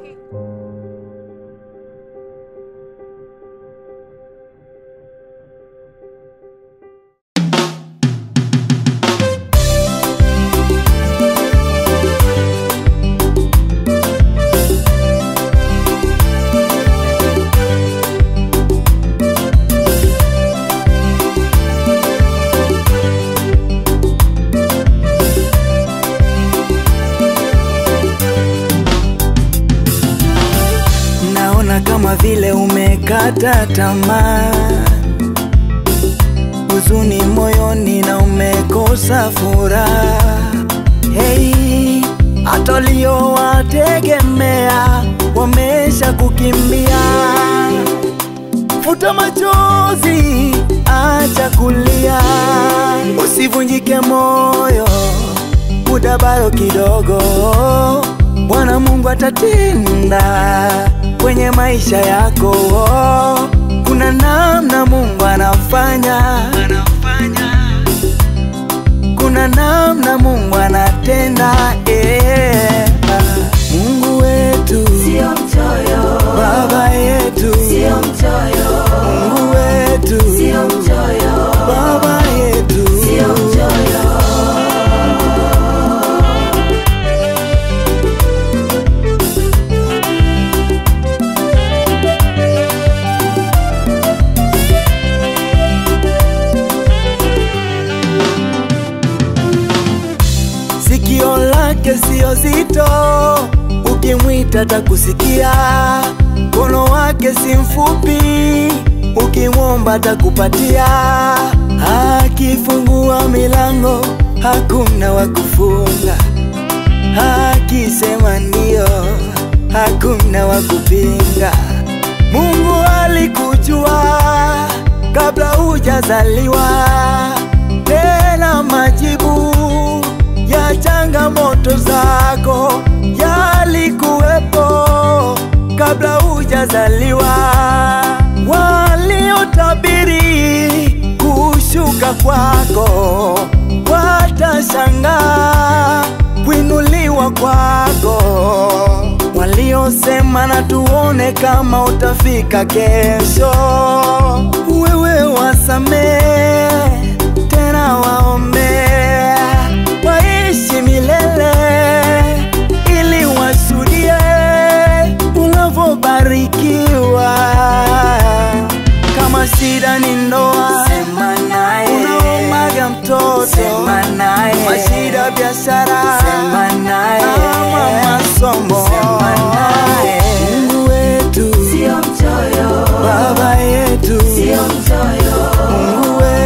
Naona kama vile umekata tamaa, huzuni moyoni na umekosa furaha. Hey, hata waliowategemea wamesha kukimbia. Futa machozi, acha kulia, usivunjike moyo, muda bado kidogo. Bwana Mungu atatenda kwenye maisha yako. Kuna namna Mungu anafanya, kuna namna Mungu anatenda. Eh, Mungu wetu Sio mchoyo, Baba yetu sio mchoyo, Mungu wetu sio mchoyo, Baba yetu sio mchoyo. Sikio lake sio zito, ukimwita takusikia. Mkono wake si mfupi, ukimwomba takupatia. Akifungua milango, hakuna wa kufunga. Akisema ndio, hakuna wa kupinga. Mungu alikujua kabla hujazaliwa, tena majibu ya changamoto zako yalikuwepo kabla hujazaliwa. Waliotabiri kushuka kwako watashangaa kuinuliwa kwako. Waliosema na tuone kama utafika kesho, wewe wasamee tena waombea waishi milele ili washuhudie unavyobarikiwa. Kama shida ni ndoa, Sema naye. unaomaga mtoto, Sema naye. mashida biashara, Sema naye. ama masomo, Sema naye. Mungu wetu, Sio mchoyo, Baba yetu, sio mchoyo, Mungu wetu